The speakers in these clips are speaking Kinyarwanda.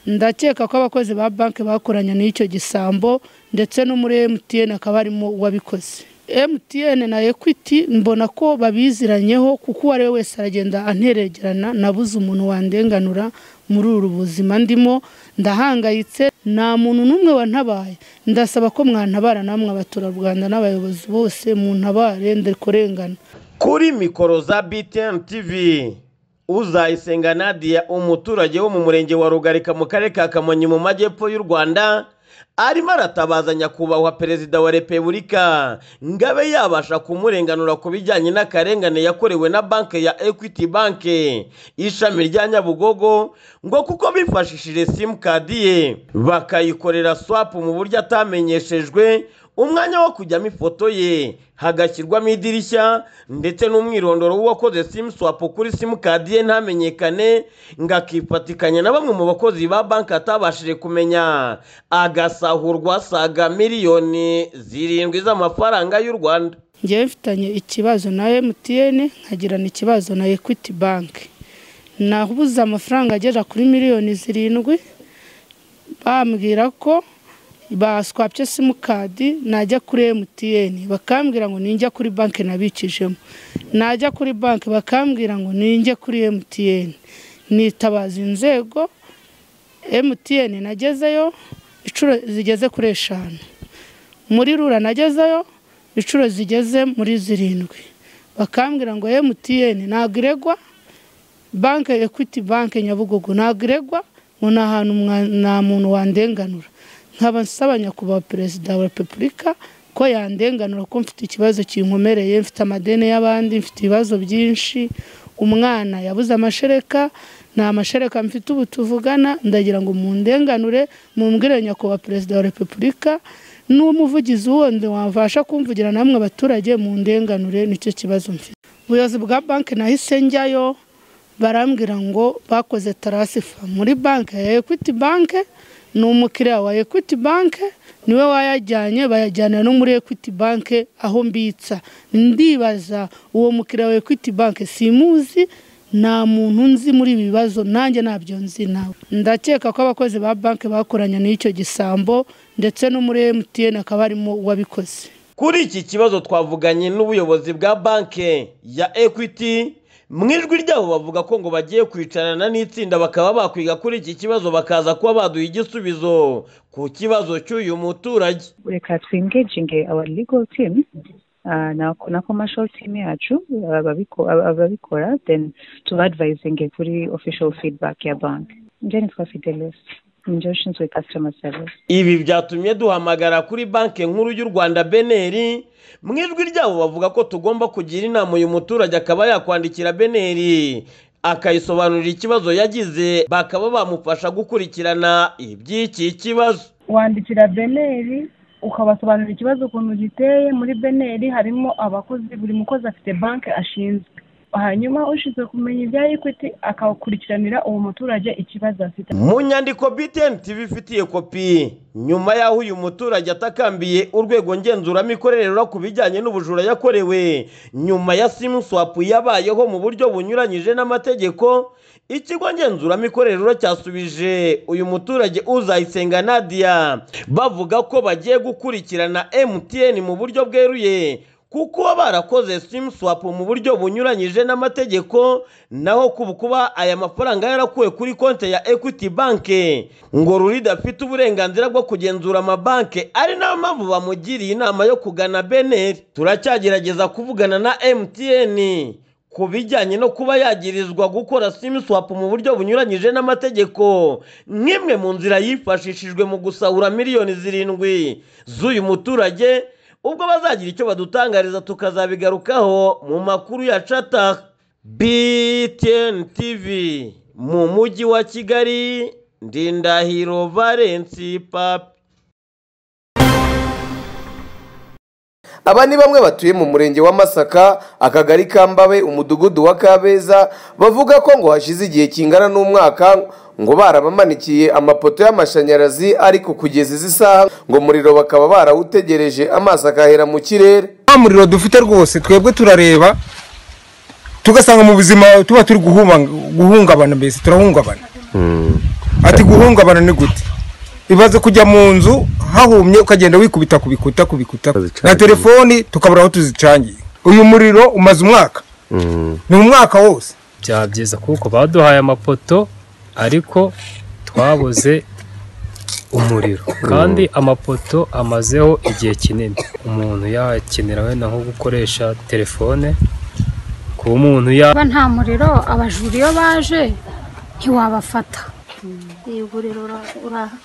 ndakeka ko abakozi ba banki bakoranye n'icyo gisambo ndetse no muri emutiyene akaba arimo uwabikoze emutiyene na ekwiti mbona ko babiziranyeho kuko uwo ari we wese aragenda anteregerana nabuze umuntu wandenganura muri uru buzima ndimo ndahangayitse nta muntu n'umwe wantabaye ndasaba ko mwantabara namwe abaturarwanda n'abayobozi bose muntabare kurengana kuri mikoro za btn tv uzayisenga nadia umuturage wo mu murenge wa rugarika mu karere ka kamonyi mu majyepfo y'u rwanda arimo aratabaza nyakubahwa perezida wa repubulika ngo abe yabasha kumurenganura ku bijyanye n'akarengane yakorewe na banki ya equity banki ishami rya nyabugogo ngo kuko bifashishije simukadi ye bakayikorera swapu mu buryo atamenyeshejwe umwanya wo kujyamo ifoto ye hagashyirwamo idirishya ndetse n'umwirondoro w'uwakoze simu swapu kuri simukadi ye ntamenyekane ngo akifatikanya na bamwe mu bakozi ba banki atabashije kumenya agasahurwa saga miliyoni zirindwi z'amafaranga y'u rwanda ngewe mfitanye ikibazo na emutiyene nkagirana ikibazo na ekwiti banki nabuze amafaranga agera kuri miliyoni zirindwi bambwira ko baswapye simukadi najya kuri emutiyeni bakambwira ngo ninjya kuri banki nabikijemo najya kuri banki bakambwira ngo ninjye kuri emutiyeni nitabaza inzego emutiyeni nagezeyo inshuro zigeze kuri eshanu muri rura nagezeyo inshuro zigeze muri zirindwi bakambwira ngo emutiyeni ntabwo iregwa banki ekwiti banki nyabugogo ntabwo iregwa ngo ni ahantu nta muntu wandenganura nkaba nsaba nyakubahwa perezida wa repubulika ko yandenganura ko mfite ikibazo kinkomereye mfite amadeni y'abandi mfite ibibazo byinshi umwana yabuze amashereka nta mashereka mfite ubu tuvugana ndagira ngo mundenganure mumbwire nyakubahwa perezida wa repubulika n'umuvugizi wundi wabasha kumvugira namwe abaturage mundenganure nicyo kibazo mfite ubuyobozi bwa banki nahise njyayo barambwira ngo bakoze tarasifa muri banki ya ekwiti banki ni umukiriya wa ekwiti banki niwe wayajyanye bayajyana no muri ekwiti banki aho mbitsa ndibaza uwo mukiriya wa ekwiti banki simuzi nta muntu nzi muri ibi bibazo nanjye ntabyo nzi nawe ndakeka ko abakozi ba banki bakoranye n'icyo gisambo ndetse no muri emutiyene akaba arimo uwabikoze kuri iki kibazo twavuganye n'ubuyobozi bwa banki ya ekwiti mu ijwi ryabo bavuga ko ngo bagiye kwicarana n'itsinda bakaba bakwiga kuri iki kibazo bakaza kuba baduha igisubizo ku kibazo cy'uyu muturage reka twingeginge awa legal team na commercial team yacu ababikora then tubadvayizinge kuri official feedback ya banki njye nitwa fidelis njye ushinzwe customer service ibi byatumye duhamagara kuri banki nkuru y'u rwanda beneri mu ijwi ryabo bavuga ko tugomba kugira inama uyu muturage akaba yakwandikira beneri akayisobanurira ikibazo yagize bakaba bamufasha gukurikirana iby'iki kibazo wandikira beneri ukabasobanurira ikibazo ukuntu giteye muri beneri harimo abakozi buri mukozi afite banki ashinzwe hanyuma ushinzwe kumenya ibya ekwiti akawukurikiranira uwo muturage ikibazo afite mu nyandiko btn tv ifitiye kopi nyuma y'aho uyu muturage atakambiye urwego ngenzuramikorere ku bijyanye n'ubujura yakorewe nyuma ya simu swapu yabayeho mu buryo bunyuranyije n'amategeko ikigo ngenzuramikorere cyasubije uyu muturage uzayisenga nadia bavuga ko bagiye gukurikirana mtn mu buryo bweruye kuko barakoze simu swapu mu buryo bunyuranyije n'amategeko naho kuba aya mafaranga yarakuwe kuri konti ya ekwiti banki ngo ruri idafite uburenganzira bwo kugenzura amabanki ari nayo mpamvu bamugiriye inama yo kugana beneri turacyagerageza kuvugana na emutiyeni ku bijyanye no kuba yagirizwa gukora simu swapu mu buryo bunyuranyije n'amategeko nk'imwe mu nzira yifashishijwe mu gusahura miliyoni zirindwi z'uyu muturage ubwo bazagira icyo badutangariza tukazabigarukaho mu makuru ya cata btn tv mu mujyi wa kigali ndindahiro valensi papi aba ni bamwe batuye mu murenge wa masaka akagari ka mbabe umudugudu wa kabeza bavuga ko ngo hashize igihe kingana n'umwaka ngo barabamanikiye amapoto y'amashanyarazi ariko kugeza izi saha ngo umuriro bakaba barawutegereje amaso akahera mu kirere nta muriro dufite rwose twebwe turareba tugasanga mu buzima tuba turi guhungabana mbese turahungabana ati guhungabana ni gute ibaze kujya mu nzu hahumye ukagenda wikubita ku bikuta ku bikuta na telefoni tukabura aho tuzicangiye uyu muriro umaze umwaka ni umwaka wose byaba byiza kuko baduhaye amapoto ariko twabuze umuriro kandi amapoto amazeho igihe kinini umuntu yakenera wenda nko gukoresha telefone kuba umuntu ya niba nta muriro abajura iyo baje ntiwabafata yego rero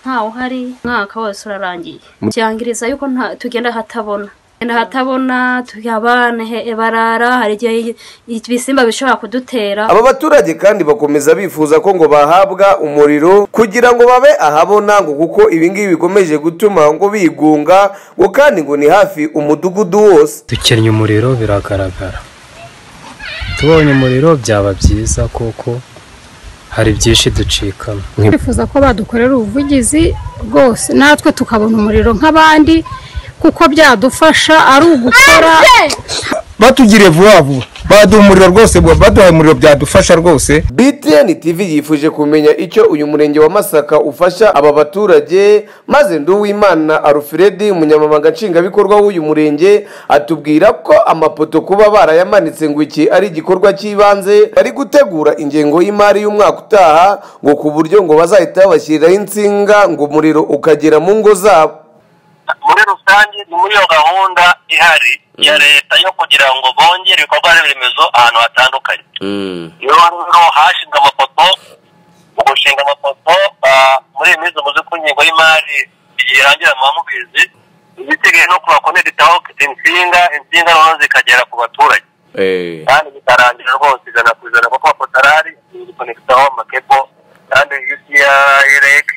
ntawe uhari umwaka wose urarangiye byangiriza yuko nta- tugenda hatabona tugenda hatabona abana barara hari igihe ibisimba bishobora kudutera aba baturage kandi bakomeza bifuza ko ngo bahabwa umuriro kugira ngo babe ahabona ngo kuko ibingibi bikomeje gutuma ngo bigunga ngo kandi ngo ni hafi umudugudu wose dukennye umuriro biragaragara tubonye umuriro byaba byiza kuko hari byinshi ducikamo twifuza ko badukorera ubuvugizi rwose natwe tukabona umuriro nk'abandi kuko byadufasha ari ugukora batugiriye vuba vuba baduha umuriro rwose baduhaye umuriro byadufasha rwose btn tv yifuje kumenya icyo uyu murenge wa masaka ufasha aba baturage maze nduwimana alfred umunyamabanga nshingwabikorwa w'uyu murenge atubwira ko amapoto kuba barayamanitse ngo iki ari igikorwa cy'ibanze bari gutegura ingengo y'imari y'umwaka utaha ngo ku buryo ngo bazahita babashyiriraho insinga ngo umuriro ukagera mu ngo zabo muri rusange ni muri iyo gahunda ihari ya leta yo kugira ngo bongere ibikorwa remezo ahantu hatandukanye iyo rero hashinzwe amapoto mu gushinga amapoto ah, muri iyi minsi muzi ko ingengo y'imari igihe irangira muba mubizi ibiteguye no kubakonegitaho insinga insinga noneho zikagera ku baturage kandi bitarangira rwose ijana ku ijana kuko amapoto arahari zikonegitaho amakebo kandi ucr irege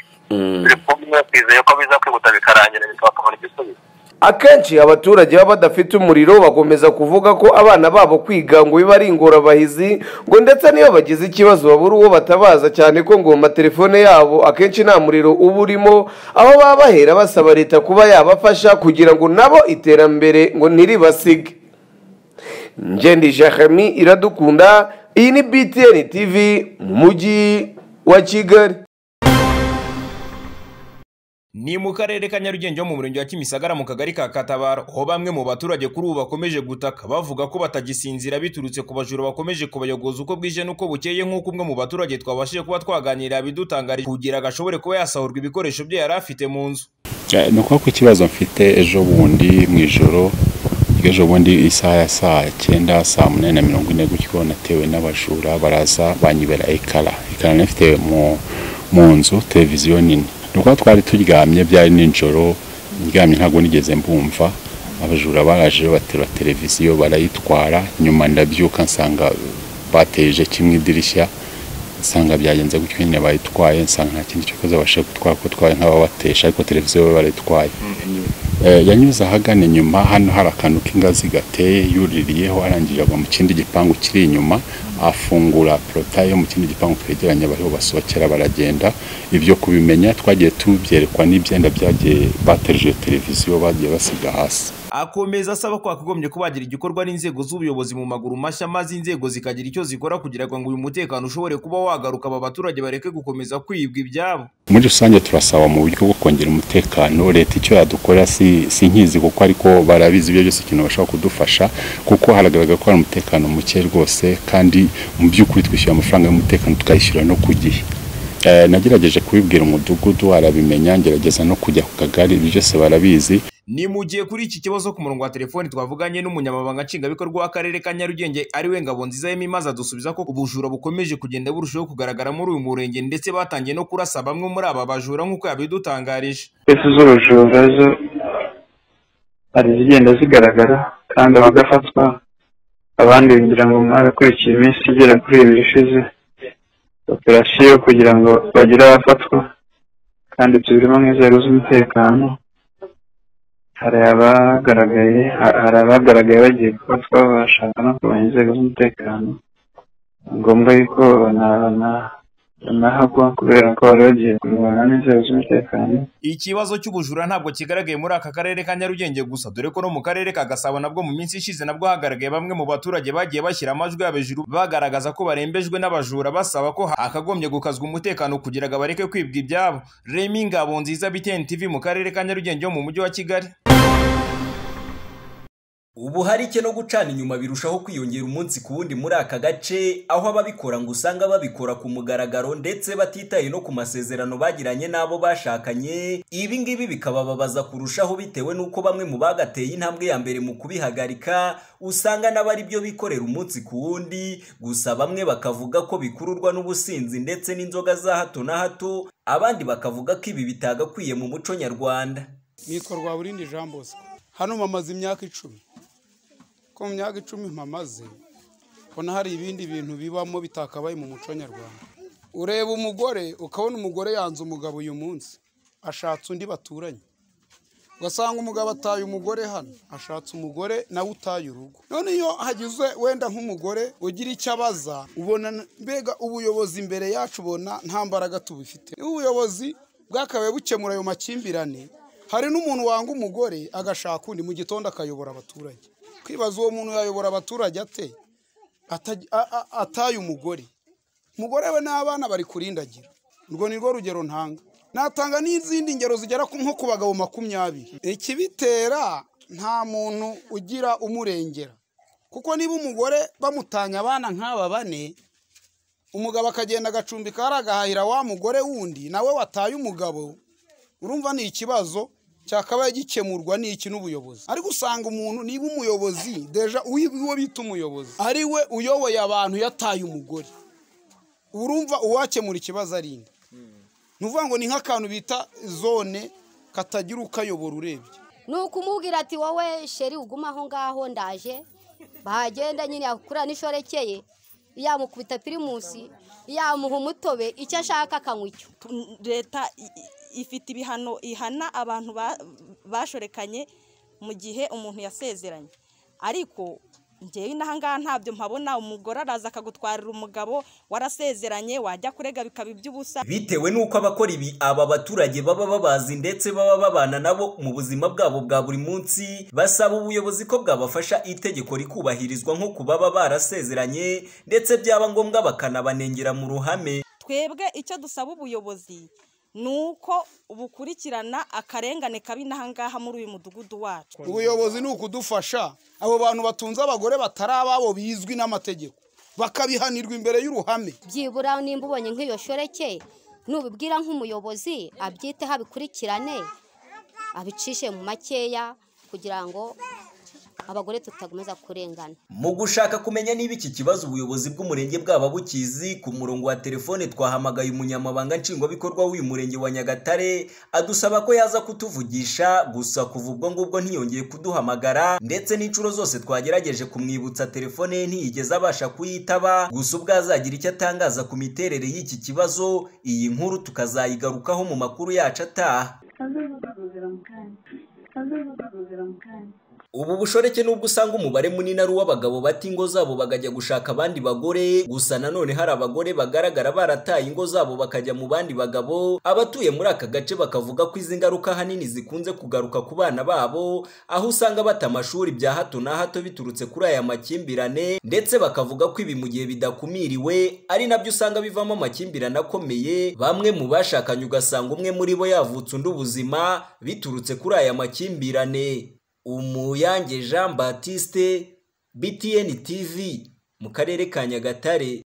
biri kumwe twizeye ko biza kwihuta bikarangira bakabona igisubizo akenshi abaturage baba badafite umuriro bakomeza kuvuga ko abana babo kwiga ngo biba ari ingorabahizi ngo ndetse n'iyo bagize ikibazo babura uwo batabaza cyane ko ngo mu matelefone yabo akenshi nta muriro uba urimo aho baba bahera basaba leta kuba yabafasha kugira ngo nabo iterambere ngo ntiribasige ngendi jahami iradukunda iyi ni btn tv mu mujyi wa kigali ni mu karere ka nyarugenge ho mu murenge wa kimisagara mu kagari ka katabaro aho bamwe mu baturage kuri ubu bakomeje gutaka bavuga ko batagisinzira biturutse ku bajura bakomeje kubayogoza uko bwije n'uko bukeye nk'uko umwe mu baturage twabashije kuba twaganira bidutangarije kugira ngo ashobore kuba yasahurwa ibikoresho bye yari afite mu nzu Eh, ni ukuvuga ko ikibazo mfite ejo bundi mu ijoro ejo bundi isaha ya saa cyenda saa munani na mirongo ine gutyo natewe n'abajura baraza banyibera ekara ekara nari mfite mu mu nzu televiziyo nini ni ukuvuga twari turyamye byari nijoro ndyamye ntabwo nigeze mbumva abajura baraje baterura televiziyo barayitwara nyuma ndabyuka nsanga bateje kimwe idirishya nsanga byagenze gutyo nyine bayitwaye nsanga nta kindi cyo kuza babasha gutwara kuko twari nk'ababatesha ariko televiziyo bo barayitwaye Eh, yanyuze ahagana inyuma hano hari akantu k'ingazi gateye yuririyeho arangije agwa mu kindi gipangu kiri inyuma afungura porotaye yo mu kindi gipangu twegeranye bariho basohokera baragenda ibyo kubimenya twagiye tubyerekwa n'ibyenda byagiye bateruje televiziyo bagiye basiga hasi akomeza asaba ko hakagombye kubagira igikorwa n'inzego z'ubuyobozi mu maguru mashya maze inzego zikagira icyo zikora kugira ngo uyu mutekano ushobore kuba wagaruka aba baturage bareke gukomeza kwibwa ibyabo muri rusange turasaba mu buryo bwo kongera umutekano leta icyo yadukorera si, si nkizi kuko ariko barabizi ibyo byose ikintu bashobora kudufasha kuko haragaragara ko hari umutekano muke rwose kandi mu by'ukuri twishyura amafaranga y'umutekano tukayishyura no ku gihe Eh, nagerageje kubibwira umudugudu arabimenya ngerageza no kujya ku kagari ibyo byose barabizi ni mu gihe kuri iki kibazo ku murongo wa telefoni twavuganye n'umunyamabanga nshingwabikorwa w'akarere ka nyarugenge ariwe ngabo nziza yemi maze adusubiza ko ubujura bukomeje kugenda burushaho kugaragara muri uyu murenge ndetse batangiye no kurasa bamwe muri aba bajura nk'uko yabidutangarije ese z'ubujura zo hari izigenda zigaragara kandi abagafatwa abandi kugira ngo mwabakurikiye iminsi igera kuri ibiri ishize operasiyo kugira ngo bagire abafatwa kandi tubirimo nk'inzego z'umutekano hari abagaragaye ha- hari abagaragaye bagiye gufatwa bashaka no kumenya inzego z'umutekano ni ngombwa yuko bana- bana- nahagwa kubera ko wari wagiye kumubona n'inzego z'umutekano ikibazo cy'ubujura ntabwo kigaragaye muri aka karere ka nyarugenge gusa dore ko no mu karere ka gasabo nabwo mu minsi ishize nabwo hagaragaye bamwe mu baturage bagiye bashyira amajwi yabo hejuru bagaragaza ko barembejwe n'abajura basaba ko hakagombye gukazwa umutekano kugira ngo bareke kwibwa ibyabo remi ngabo nziza bitn tv mu karere ka nyarugenge ho mu mujyi wa kigali ubuharike no gucana inyuma birushaho kwiyongera umunsi ku wundi muri aka gace aho ababikora ngo usanga babikora ku mugaragaro ndetse batitaye no ku masezerano bagiranye n'abo bashakanye ibi ngibi bikabababaza kurushaho bitewe n'uko bamwe mu bagateye intambwe ya mbere mu kubihagarika usanga n'abari byo bikorera umunsi ku wundi gusa bamwe bakavuga ko bikururwa n'ubusinzi ndetse n'inzoga za hato na hato abandi bakavuga ko ibi bitagakwiye mu muco nyarwanda nikorwa burindi jean bosco hano mamaze imyaka icumi ko mu myaka icumi mpamaze ubona hari ibindi bintu bibamo bitakabaye mu muco nyarwanda ureba umugore ukabona umugore yanze umugabo uyu munsi ashatse undi baturanye ugasanga umugabo ataye umugore hano ashatse umugore nawe utaye urugo none iyo hagize wenda nk'umugore ugira icyo abaza ubona mbega ubuyobozi imbere yacu ubona nta mbaraga tubifite niba ubuyobozi bwakabaye bukemura ayo makimbirane hari n'umuntu wanga umugore agashaka undi mu gitondo akayobora abaturage kwibaza uwo muntu yayobora abaturage ate ataye umugore umugore we n'abana bari kurindagira urwo ni rwo rugero ntanga natanga n'izindi ngero zigera nko ku bagabo makumyabiri ikibitera nta muntu ugira umurengera kuko niba umugore bamutanya abana nk'aba bane umugabo akagenda agacumbika aragahahira wa mugore wundi nawe wataye umugabo urumva ni ikibazo cyakabaye gikemurwa n'iki n'ubuyobozi ariko usanga umuntu niba umuyobozi deja uwo bita umuyobozi ari we uyoboye abantu yataye umugore urumva uwakemura ikibazo arinda ni ukuvuga ngo ni nk'akantu bita zone katagira ukayobora urebye ni ukumubwira ati wowe sheri uguma aho ngaho ndaje bahagenda nyine yakura n'ishorekeye yamukubita pirimusi yamuha umutobe icyo ashaka akanywa icyo leta ifite ibihano ihana abantu bashorekanye mu gihe umuntu yasezeranye ariko ngewe n'ahangaha ntabyo mpabona umugore araza akagutwarira umugabo warasezeranye wajya kurega bikaba iby'ubusa bitewe n'uko abakora ibi aba baturage baba babazi ndetse baba babana nabo mu buzima bwabo bwa buri munsi basaba ubuyobozi ko bwabafasha itegeko rikubahirizwa nko ku baba barasezeranye ndetse byaba ngombwa bakanabanengera mu ruhame twebwe icyo dusaba ubuyobozi ni uko bukurikirana akarengane kabi n'ahangaha muri uyu mudugudu wacu ubuyobozi ni ukudufasha abo bantu batunze abagore batari ababo bizwi n'amategeko bakabihanirwa imbere y'uruhame byibura nimba ubonye nk'iyo shoreke nubibwira nk'umuyobozi abyiteho abikurikirane abicishe mu makeya kugira ngo abagore tutakomeza kurengana mu gushaka kumenya niba iki kibazo ubuyobozi bw'umurenge bwaba bukizi ku murongo wa telefone twahamagaye umunyamabanga nshingwabikorwa w'uyu murenge wa nyagatare adusaba ko yaza kutuvugisha gusa kuva ubwo ngubwo ntiyongeye kuduhamagara ndetse n'inshuro zose twagerageje kumwibutsa telefone ye ntiyigeze abasha kuyitaba gusa ubwo azagira icyo atangaza ku miterere y'iki kibazo iyi nkuru tukazayigarukaho mu makuru yacu ataha ubu bushoreke nubwo usanga umubare munini ari uw'abagabo bata ingo zabo bakajya gushaka abandi bagore gusa nanone hari abagore bagaragara barataye ingo zabo bakajya mu bandi bagabo abatuye muri aka gace bakavuga ko izi ngaruka ahanini zikunze kugaruka ku bana babo aho usanga bata amashuri bya hato na hato biturutse kuri aya makimbirane ndetse bakavuga ko ibi mu gihe bidakumiriwe ari nabyo usanga bivamo amakimbirane akomeye bamwe mu bashakanye ugasanga umwe muri bo yavutse undi ubuzima biturutse kuri aya makimbirane umuyange jean batiste btn tv mu karere ka nyagatare